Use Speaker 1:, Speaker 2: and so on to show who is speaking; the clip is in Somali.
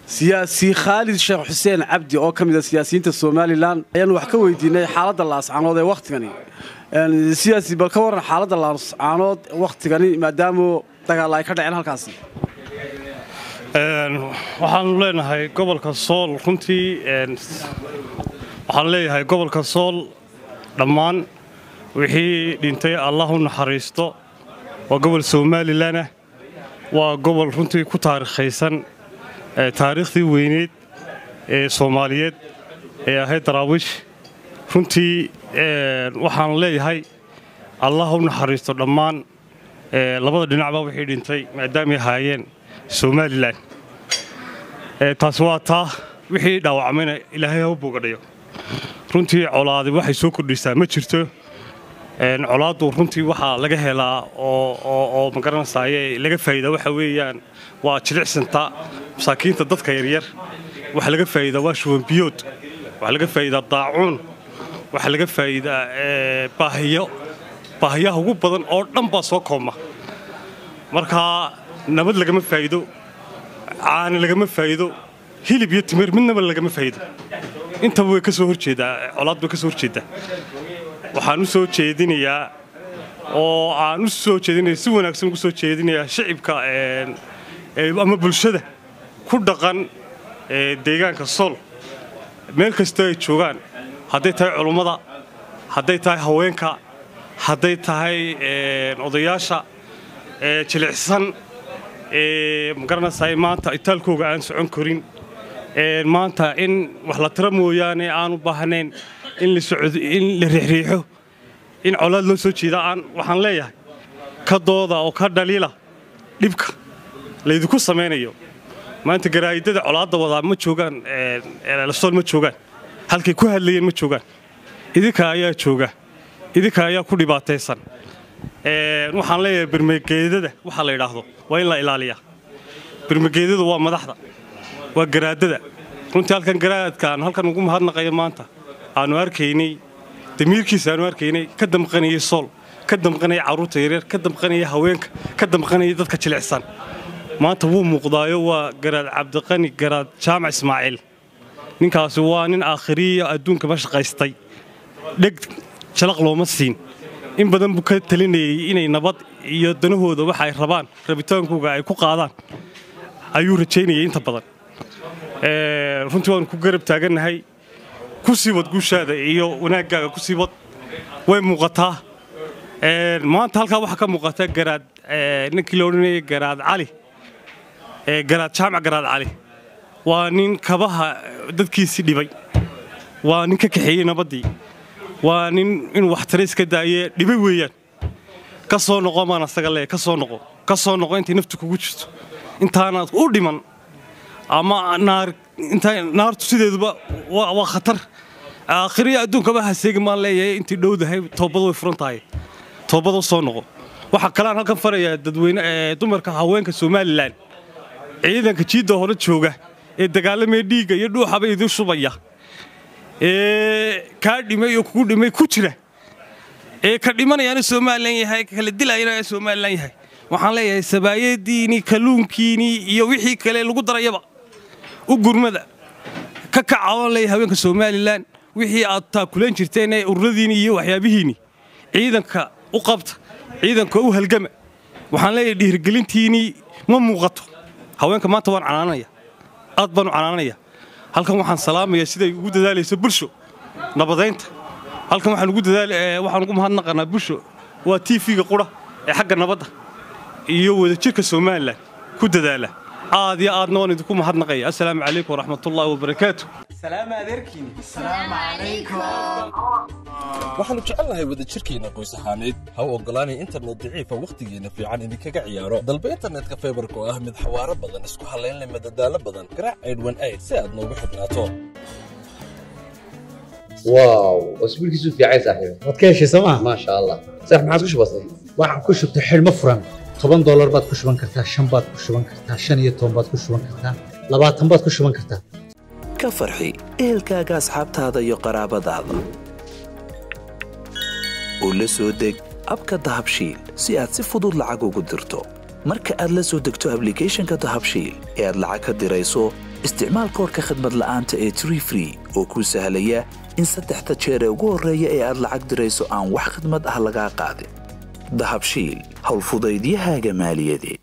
Speaker 1: siyaasi khaalid sheekh xuseen cabdi oo ka mid a siyaasiyiinta somalilan ayaanu wax ka weydiinay xaaladda laascaanood ee wakhtigani siyaasi bal ka warran xaaladda laascaanood wakhtigani maadaama dagaal ay ka dhaceen halkaasi
Speaker 2: waxaanu leenahay gobolka sool runtii waxaan leeyahay gobolka sool dhammaan wixii dhintay allah u naxariisto waa gobol somalilanah waa gobol runtii ku taarikhaysan taariikhdii weyneyd ee soomaaliyeed ee ahayd daraawiish runtii waxaan leeyahay allah u naxariisto dhammaan labada dhinacba wixii dhintay maadaamay ahaayeen somalilan taasi waa taa wixii dhaawacmayna ilaahay ha u bogadhayo runtii colaadi waxay soo kordhisaa ma jirto colaaddu runtii waxaa laga helaa oo magaranaysaye laga faa'iida waxa weeyaan waa jilicsanta masaakiinta dadka yaryar waxaa laga faa'iidaa waa shubanbiyood waxaa laga faa'iidaa daacuun waxaa laga faa'iidaa baahiyo baahiyaha ugu badan oo dhan baa soo koobma markaa nabad lagama faa'iido caani lagama faa'iido hilib iyo timir midnaba lagama faa'iido intaba way ka soo horjeedaa colaad bay ka soo horjeeddaa waxaan u soo jeedinayaa oo aan u soo jeedinaya si wanaagsan ugu soo jeedinayaa shicibka ama bulshada ku dhaqan deegaanka sool meel kastoo ay joogaan hadday tahay culummada hadday tahay haweenka hadday tahay odayaasha jilicsan magaranaysaa maanta itaalkooga aan socon karin maanta in wax la tira mooyaane aanu baahnayn in la riixriixo in colaad loo soo jeeda aan waxaan leeyahay ka dooda oo ka dhaliila dhibka laydinku samaynayo maanta garaa'idada colaadda wadaa ma joogaan sool ma joogaan halkay ku hadlayeen ma joogaan idinka ayaa jooga idinka ayaa ku dhibaataysan waxaan leeyahay birmageedada waxaa la yidhaahdo waa in la ilaaliyaa birmageedadu waa madaxda waa garaadada runtii halkan garaadkaan halkan ugu mahadnaqaya maanta aanu arkaynay damiirkiisa aanu arkaynay ka damqanayay sool ka damqanaya carruurta yaryar ka damqanaya haweenka ka damqanaya dadka jilicsan maanta wuu muuqdaayo waa garaad cabdiqani garaad jaamac ismaaciil ninkaasi waa nin aakhiriya adduunkama shaqaystay dheg jalaq looma siin in badan buu ka talinayay inay nabad iyo danahooda waxa ay rabaan rabitaankooga ay ku qaadaan ayuu rajaynayay inta badan runtii waanu ku garab taagannahay ku sii wad guushaada iyo wanaaggaaga ku sii wad way muuqataa maanta halkaa waxaa ka muuqata garaad ninkii la odhanayay garaad cali garaad jaamac garaad cali waa nin kabaha dadkiisii dhibay waa nin ka kaxeeyey nabaddii waa nin inuu waxtara iska daaye dhibay weeyaan ka soo noqo maan asaga leeya ka soo noqo ka soo noqo intay naftu kugu jirto intaanaad u dhiman ama naartu sideeduba waa khatar aakhiriya adduunkaba haseegi maan leeyahay intii dhowdahay toobad way furan tahay toobad u soo noqo waxaa kaleaan halkan farayaa dadweyne dumarka haweenka somalilan ciidanka jiidda hore jooga ee dagaalamaya dhiigga iyo dhuuxaba idin shubaya ee kaa dhimay oo kugu dhimay ku jira ee ka dhimanayaana somalilan yahay kala dilayana somalilan yahay waxaan leeyahay sabaayadiinii kalluunkiinii iyo wixii kale lagu darayaba u gurmada ka kacaoon leeyahay haweenka somalilan wixii aad taakulan jirteen ee ururadiinii iyo waxyaabihiinii ciidanka u qabta ciidanka u halgama waxaan leeyahay dhiirgelintiinii ma muuqato haweenka maanta waan canaanaya aad baanu canaanaya halkan waxaan salaamayaa siday ugu dadaalayso bulsho nabadaynta halkan waxaan ugu dadaal waxaan ugu mahadnaqanaa bulsho waa tv-ga qura ee xagga nabadda iyo wadajirka somalilan ku dadaala aad iyo aadna waan idinku mahadnaqaya assalaamu calaykum waraxmatullaahi wabarakaatu
Speaker 3: waxaannu jecelnahay wadajirkeenna qoys ahaaneed ha u oggolaanay internet daciifa wakhtigeenna fiican idinkaga ciyaaro dalba internetka faybarka oo ah mid xawaaro badan isku hallaynleh madadaalo badan garaac aydhwan ayd si aad noogu xidhnaato
Speaker 4: واو اسبوعك في عايز صاحبي
Speaker 5: waad ka heshay sooma
Speaker 4: ما شاء الله صح ما عاد كش بسيط
Speaker 5: waxaan ku shubtay xidhmo furan toban doolar baad ku shuban kartaa shan baad ku shuban kartaa shan iyo toban baad ku shuban kartaa labaatan baad ku shuban kartaa
Speaker 6: ka farxi ehelkaaga asxaabtaada iyo qaraabadaada u la soo deg abka dahabshiil si aad si fudud lacag ugu dirto marka aad la soo degto ablicathonka dahabshiil ee aad lacag ka dirayso isticmaal koorka khadmad la'aanta ee tree free oo kuu sahlaya in saddexda jeer ee ugu horreeya ee aad lacag dirayso aan wax khidmad ah lagaa qaadin dahabshiil howlfudaydiyahaaga maaliyadeed